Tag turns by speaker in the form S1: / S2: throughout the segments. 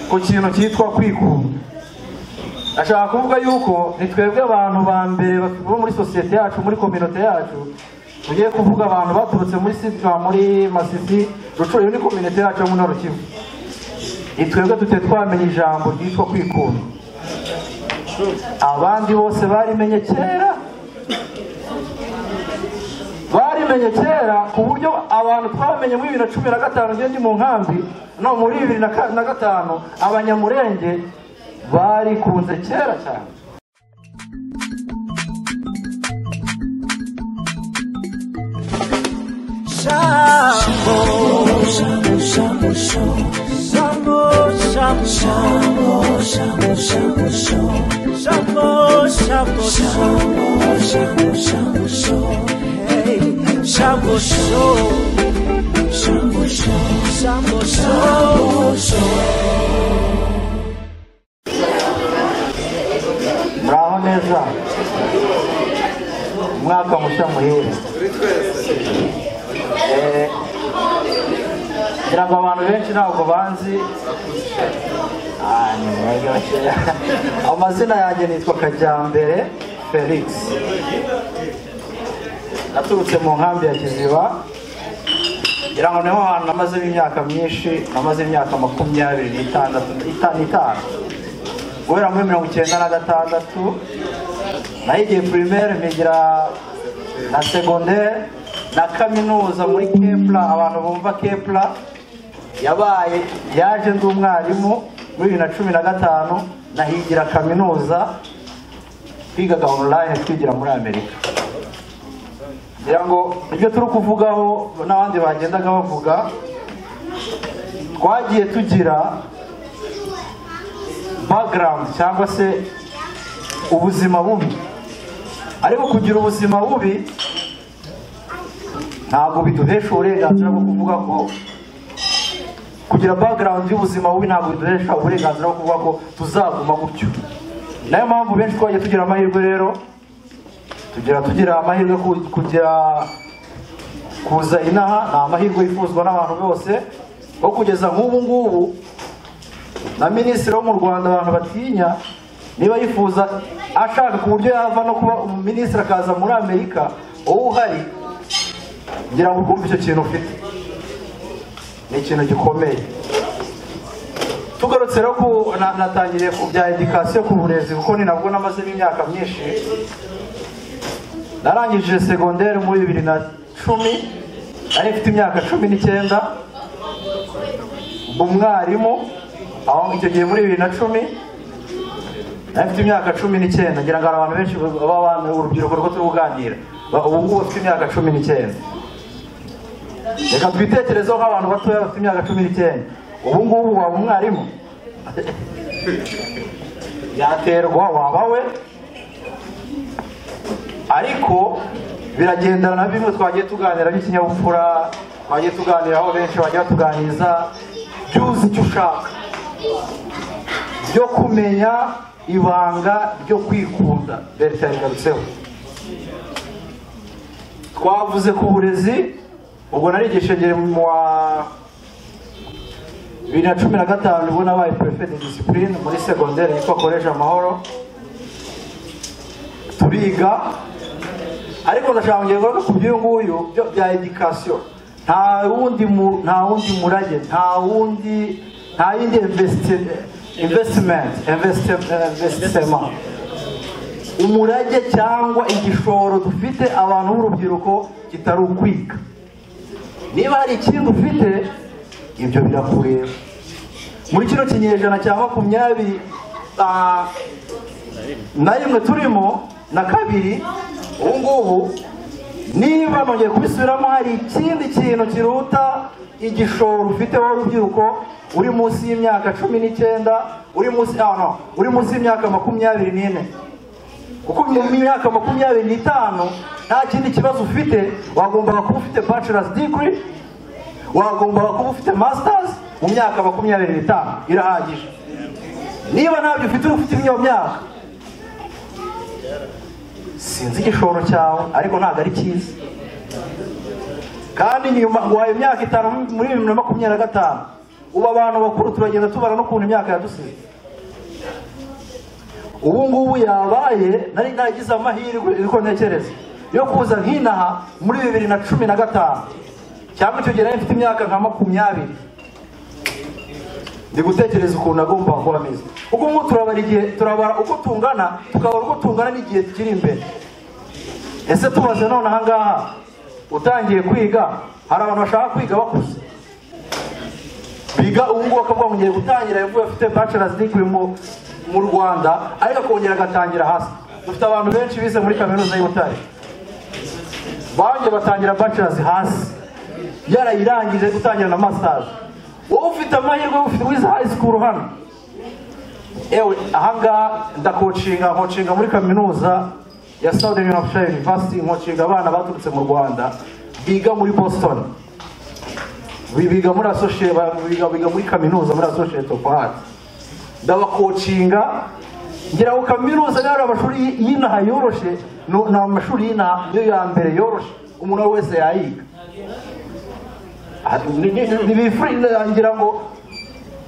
S1: ku kintu cyitwa kwikunda ashaka kuvuga yuko ni twebwe abantu ba mbere bo muri sosiyete yacu muri kominote yacu tugiye kuvuga abantu baturutse muri sitwa muri masisi rucuro iyo ni kominote yacu yo muri rukivu ni twebwe tute twamenya ijambo ryitwa kwikunda abandi bose barimenye kera barimenye kera ku buryo abantu twabamenye muri bibiri na cumi na gatanu ngiye ndi mu nkambi no muri bibiri na ka- na gatanu abanyamurenge barikunze kera cyane muraho neza umwaka mushya muhire Eh, ngira ngo abantu benshi ntabwo banzi Ah, ni muryoshye. amazina yanjye nitwa kajyambere felix naturutse mu nkambi ya kiziba ngira ngo niho hantu namazemo imyaka myinshi namaze imyaka makumyabiri n'itandatu ita- n'itanu guhera muri mirongo icyenda na gatandatu nahigiye primaire mpigira na secondaire na kaminuza muri kepla abantu bumva kepla yabaye yaje ndi umwarimu muri bibiri na cumi na gatanu nahigira kaminuza twigaga online twigira muri amerika ngira ngo ibyo turi kuvugaho n'abandi bagendaga bavuga twagiye tugira background cyangwa se ubuzima bubi ariko kugira ubuzima bubi ntabwo biduhesha uburenganzira bwo kuvuga ko kugira background y'ubuzima bubi ntabwo biduhesha uburenganzira bwo kuvuga ko tuzaguma gutyo nayo mpamvu benshi twagiye tugira amahirwe rero tugira tugira amahirwe ku- kugira kuza inaha ni amahirwe yifuzwa n'abantu bose aho kugeza nk'ubu ngubu na minisitiri wo mu rwanda abantu batinya niba yifuza ashaka ku buryo yava no kuba minisitiri akaza muri amerika wowe uhari ngira ngo ukumve icyo kintu ufite ni ikintu gikomeye tugarutse rero ku na- natangiriye ku bya edikasiyo ku burezi kuko ni nabwo namazemo imyaka myinshi narangije segonderi muri bibiri na cumi nari mfite imyaka cumi n'icyenda umwarimu aho icyo gihe muri bibiri na cumi nari mfite imyaka cumi n'icyenda ngira ngo hari abantu benshi baba bana- urubyiruko rwo turi kuganira Ba- ubu ngubu bafite imyaka cumi n'icyenda reka twitekerezeho nk'abantu batoya bafite imyaka cumi n'icyenda ubu ngubu waba umwarimu yaterwa waba we ariko biragendana na bimwe twagiye tuganira by'ikinyabupfura twagiye tuganiraho benshi bagiye batuganiriza jya uzi icyo ushaka byo kumenya ibanga ryo kwikunda berita yabigarutseho twavuze ku burezi ubwo narigisha ngere mu wa bibiri na cumi na gatanu ubwo nabaye perefe de disipurine muri segonderi yitwa koleje amahoro turiga ariko ndashaka kongera kuvuga ku by'uyu nguyu byo- bya edikasiyo nta wundi mu- nta wundi murage nta wundi nta yindi invesitimenti invesitima umurage cyangwa igishoro dufite abantu b'urubyiruko kitari ukwiga niba hari ikintu ufite ibyo birakureba muri kino kinyejana cya makumyabiri ah, na rimwe turimo na kabiri ubu ngubu niba nongeye kubisubiramo hari ikindi kintu kiruta igishoro ufite wowe urubyiruko uri munsi y'imyaka cumi n'icyenda uri munsi ah, no, uri munsi y'imyaka makumyabiri n'ine kuko mu myaka makumyabiri n'itanu nta kindi kibazo ufite wagombaga kuba ufite bachelor's degree wagombaga kuba ufite masters mu myaka makumyabiri n'itanu irahagije niba ntabyo ufite uri ufite iyo myaka sinzi igishoro cyawe ariko ntabwo ari cyiza kandi nyuma ngo wayo imyaka itanu muri bibiri na makumyabiri na gatanu ubu abantu bakuru turagenda tubara n'ukuntu imyaka yadusize ubu ngubu yabaye nari nagize amahirwe uko ntekereza yo kuza nk'inaha muri bibiri na cumi na gatanu cyangwa icyo gihe nari mfite imyaka nka makumyabiri ndi gutekereza ukuntu agomba kuba ameze ubwo ngubu turabara igihe turabara uko tungana tukabara uko tungana n'igihe kiri imbere ese tubaze none aha ngaha utangiye kwiga hari abantu bashaka kwiga bakuze biga ubu ngubu bakavuga ngo ngiye gutangira yavuye afite bachelors degree mu mu rwanda ariko akongera agatangira hasi dufite abantu benshi bize muri kaminuza y'u Butare banjye batangira bachelors hasi yarayirangije gutangira na masters wowe ufite amahirwe ufite wize high school hano ewe ahangaha ndakocinga nkocinga muri kaminuza ya Southern New Hampshire University nkocinga abana baturutse mu Rwanda biga muri Boston biga muri associate biga biga muri kaminuza muri associate of arts ndabakocinga ngira ngo kaminuza yari amashuri y'inaha yoroshe no- ni amashuri y'inaha niyo ya mbere yoroshe umuntu uwo ari we wese yayiga ntibifurira ngira ngo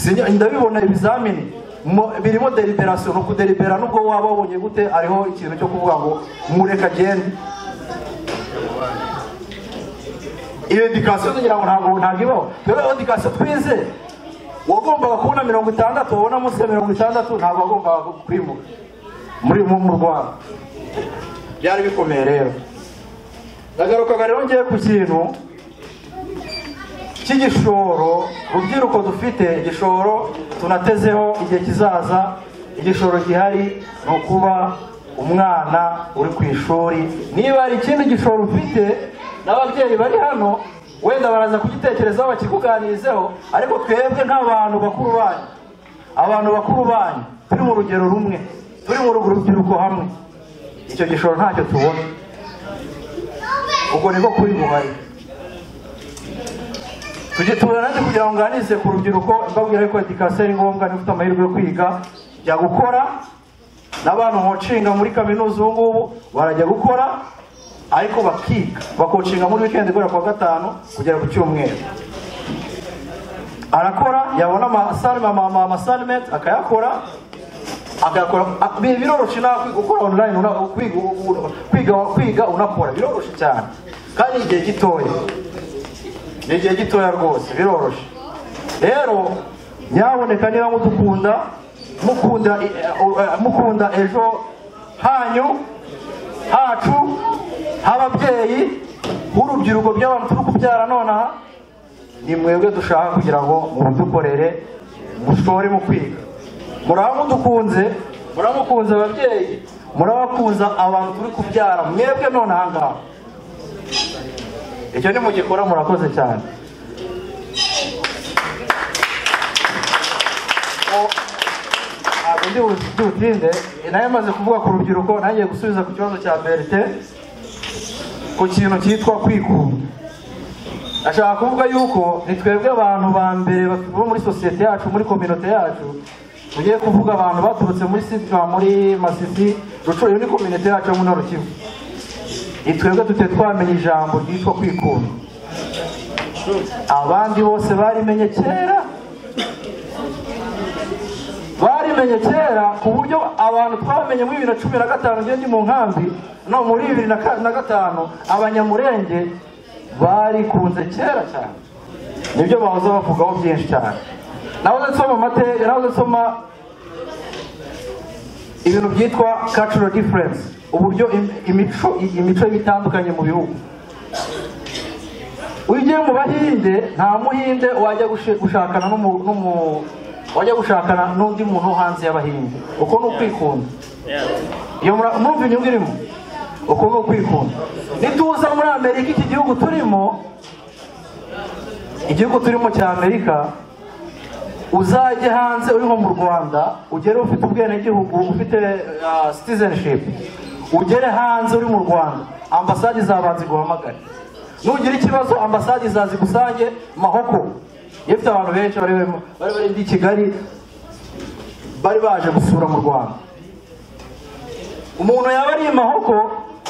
S1: sinya- ndabibona ibizamini mo- birimo deliberasiyo ni ukudelibera nubwo waba wabonye gute hariho ikintu cyo kuvuga ngo mureka agende iyo edikasiyo tugira ngo ntabwo ntabwo ibaho rero iyo edikasiyo twize uwagombaga kubona mirongo itandatu wabona munsi ya mirongo itandatu ntabwo wagombaga kwimuka muri mu mu rwanda byari bikomeye rero ndagarukaga rero ngiye ku kintu cy'igishoro rubyiruko dufite igishoro tunatezeho igihe kizaza igishoro gihari ni ukuba umwana uri ku ishuri niba hari ikindi gishoro ufite n'ababyeyi bari hano wenda baraza kugitekerezaho bakikuganirizeho ariko twebwe nk'abantu bakuru banyu abantu bakuru banyu turi mu rugero rumwe turi mu rubyiruko hamwe icyo gishoro ntacyo tubona ubwo niko kuri guhari tujye tubona nanjye kugira ngo nganize ku rubyiruko mbabwira yuko edikasiyo ari ngombwa niba ufite amahirwe yo kwiga jya gukora n'abantu nkocinga muri kaminuza ubu ngubu barajya gukora ariko bakiga bakocinga muri wikendi guhera ku wa gatanu kugera ku cyumweru arakora yabona amasalime ama- amasalimenti akayakora agakora a- bi- biroroshe nawe kwiga ukora online una- kwiga kwiga kwiga unakora biroroshe cyane kandi igihe gitoya ni igihe gitoya rwose biroroshye rero nyaboneka niba mudukunda mukunda i- eh, mukunda ejo hanyu hacu h'ababyeyi b'urubyiruko by'abantu turi kubyara nonaha ni mwebwe dushaka kugira ngo mudukorere mushore mu kwiga muraba mudukunze muraba mukunze ababyeyi murabakunza abantu turi kubyara mwebwe nonaha ngaha icyo nimugikora murakoze cyane O- ntabwo ndi bu- ndi butinde nayo maze kuvuga ku rubyiruko nangiye gusubiza ku kibazo cya berite ku kintu cyitwa kwikunda ashaka kuvuga yuko ni twebwe abantu ba mbere batuba muri sosiyete yacu muri kominote yacu tugiye kuvuga abantu baturutse muri sitwa muri masisi ruco iyo ni kominote yacu yo muri rukivu ni twebwe tute twamenya ijambo ryitwa kwikunda abandi bose barimenye kera barimenye kera ku buryo abantu twabamenye muri bibiri na cumi na gatanu ngiye ndi mu nkambi no muri bibiri na ka- na gatanu abanyamurenge barikunze kera cyane nibyo bahoze bavugaho byinshi cyane nahoze nsoma amate- nahoze nsoma ibintu byitwa cultural difference uburyo im- imico imico itandukanye mu bihugu iyo ugiye mu bahinde nta muhinde wajya gushi- gushakana n'umu- n'umu- wajya gushakana n'undi muntu wo hanze y'abahinde uko ni ukwikunda iyo mura- murumva inyungu irimo uko ni ukwikunda nituza muri amerika iki gihugu turimo igihugu turimo cya amerika uzajye hanze uri nko mu rwanda ugere ufite ubwenegihugu ufite ah, citizenship ugere hanze uri mu rwanda ambasade izabanza iguhamagare nugira ikibazo ambasade izazigusange mahoko iyo ufite abantu benshi bari bari bari i kigali bari baje gusura mu rwanda umuntu yaba ari i mahoko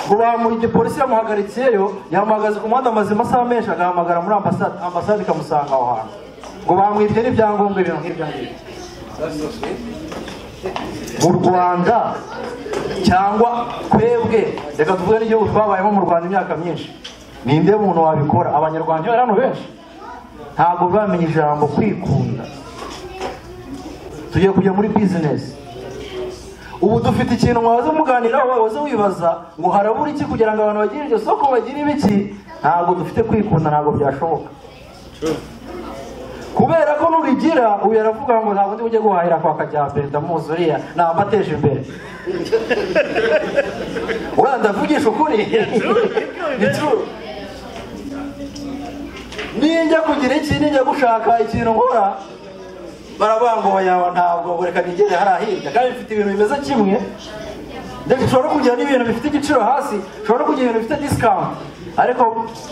S1: ngo bamuha igipolisi yamuhagarikiyeyo yamuhagaze ku muhanda amaze amasaha menshi agahamagara muri ambasade ambasade ikamusanga aho hantu ngo bamwibye n'ibyangombwa ibintu nk'ibyo ngibyo mu rwanda cyangwa twebwe reka tuvuge n'igihugu twabayemo mu rwanda imyaka myinshi ninde muntu wabikora abanyarwanda bari hano benshi ntabwo bamenya ijambo kwikunda tugiye kujya muri bizinesi ubu dufite ikintu mwaza muganiraho waza wibaza ngo harabura iki kugira ngo abantu bagire iryo soko bagire ibiki ntabwo dufite kwikunda ntabwo byashoboka kubera ko nubigira ubu yaravuga ngo ntabwo ndi bujye guhahira kwa kajyambere ndamuzuriya ntabwo ateje imbere uriya ndavugisha ukuri ni true ninjya kugira iki ninjya gushaka ikintu nkora baravuga ngo yawe ntabwo reka nigere hariya hirya kandi bifite ibintu bimeze kimwe ndetse ushobora no kugira n'ibintu bifite igiciro hasi ushobora no kugira ibintu bifite discount ariko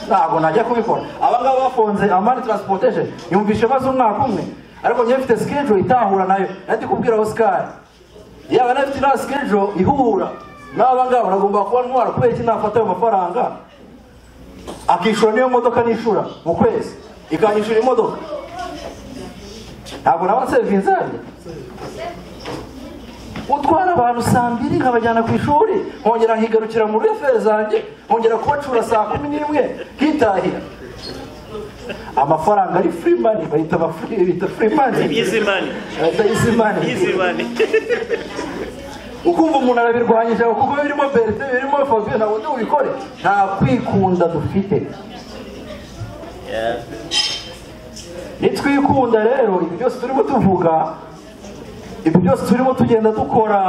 S1: ntabwo najya kubikora abangaba bafunze amani transportation yumvishe maze umwaka umwe ariko njyewe mfite schedule itahura nayo nari kubwira Oscar yaba nafite na schedule ihura n'abangaba nagomba kuba ntwara kubera iki nafata ayo mafaranga akishura niyo modoka nishura mu kwezi ikanyishura imodoka ntabwo naba sevinze utwara abantu saa mbiri nkabajyana ku ishuri nkongera nkigarukira mu referi zanjye nkongera kubacura saa kumi n'imwe nkitahira amafaranga ari free money bahita aba free bita free money
S2: Easy money.
S1: bahita easy money
S2: Easy money.
S1: ukumva umuntu arabirwanyije aho kuko birimo berite birimo fabiyo ntabwo ndi bubikore nta kwikunda dufite
S2: Yeah.
S1: nitwikunda rero ibi byose turimo tuvuga ibi byose turimo tugenda dukora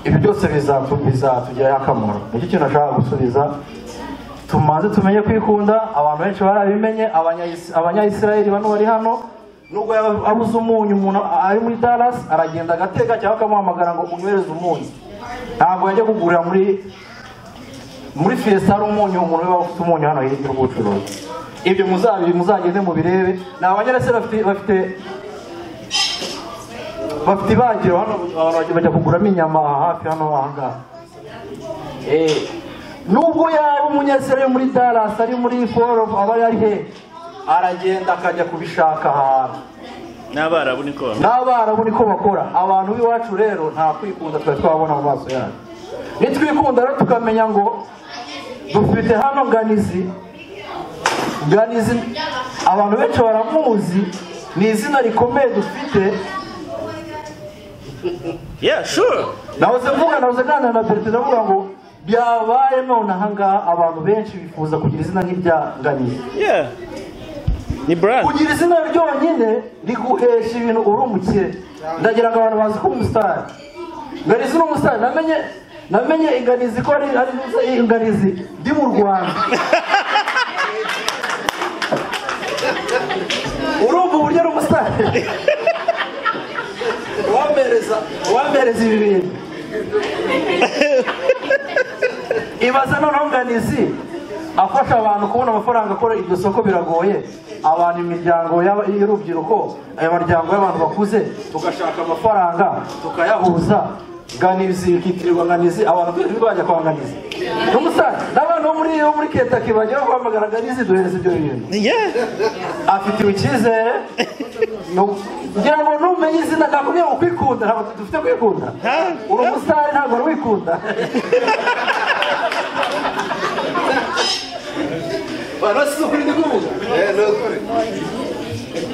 S1: ibi byose bizatu- bizatugirira akamaro nicyo kintu nashaka gusubiza tumaze tumenye kwikunda abantu benshi barabimenye abanya- abanyayisiraheli bano bari hano nubwo yaba abuze umunyu umuntu ari muri dallas aragenda agateka cyangwa akamuhamagara ngo unyohereze umunyu ntabwo yajya kugurira muri muri fiesta hari umunyu umuntu waba ufite umunyu hano hirya y'ubucuruzi ibyo muzabi muzagende mubirebe ni abanyarasi bafite bafite bafite ibagiro hano abantu bajya- bajya kuguramo inyama hafi hano ahangaha Eh, nubwo yaba umunyasirari muri Dallas ari muri Fort aba ari he aragenda akajya kubishaka ahantu
S2: N'abarabu niko bamwe.
S1: n'abarabu niko bakora abantu b'iwacu rero nta kwikunda twari twabona mu maso yacu nitwikunda rero tukamenya ngo dufite hano nganizi nganizi abantu benshi baramuzi ni izina rikomeye dufite
S2: Yeah, sure.
S1: nahoze mvuga nahoze nganira na perezida ndavuga ngo byabaye none ahangaha abantu benshi bifuza kugira izina nk'irya nganizi
S2: Yeah. Ni brand.
S1: kugira izina ryonyine riguhesha ibintu uri umukire ndagira ngo abantu bazi ko umusitari nganizi ni umusitari namenye namenye inganizi ko ari ari inganizi ndi mu rwanda urumva uburyo ari umusitari wampereza wampereza ibi bintu ibaza noneho nganizi afasha abantu kubona amafaranga akora iryo soko biragoye abantu imiryango y'aba- y'urubyiruko ayo maryango y'abantu bakuze tugashaka amafaranga tukayahuza nganizi ikitirirwa nganizi abantu twese bajya kwa nganizi n'umusaza n'abantu bo muri bo muri ketaki bajya guhamagara nganizi duhereza ibyo bintu
S2: Yeah.
S1: afitiwe icyizere nu- ngira ngo numenye izina nakubwiye ngo kwikunda ntabwo dufite kwikunda
S2: Huh?
S1: uri umusitari ntabwo wari wikunda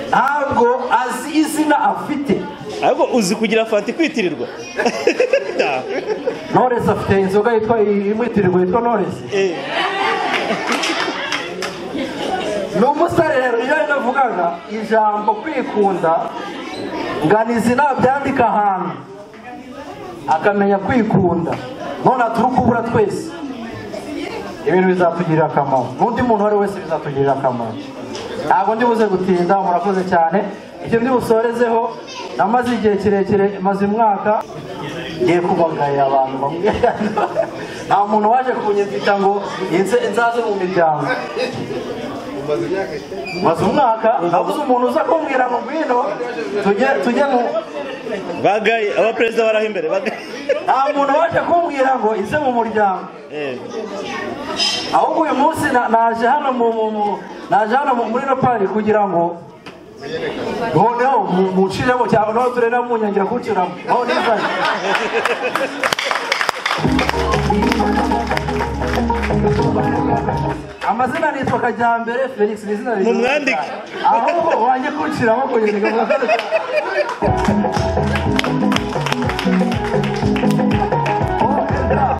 S1: ntabwo azi izina afite
S2: Ariko uzi kugira fanta kwitirirwa. Da.
S1: noresi afite inzoga yitwa imwitirirwa yitwa noresi
S2: Eh.
S1: ni umusore rero iyo navugaga ijambo kwikunda nganizi nabyandika ahantu akamenya kwikunda none aturi kubura twese ibintu bizatugirira akamaro n'undi muntu uwo ari we wese bizatugirira akamaro ntabwo ndi buze gutinda murakoze cyane ibyo ndi busorezeho namaze igihe kirekire maze umwaka ngiye kubagarira abantu bamwe nta muntu waje kunyumvita ngo nze- nzaze mu miryango maze umwaka nabuze umuntu uza kumbwira ngo ngwino tujye tujye mu
S2: Bagaye abaperezida baraho imbere. Bagaye.
S1: nta muntu waje kumbwira ngo ize mu muryango
S2: Eh,
S1: ahubwo uyu munsi na- naje hano mu- mu- mu- naje hano mu- muri rapari kugira ngo noneho mu- munciremo cyangwa noneho turere munyangira kunciramo aho nifashe amazina nitwa kajyambere felix ni izina rigira-
S2: Mumwandike.
S1: ahubwo wanjye kunciramo kugira ngo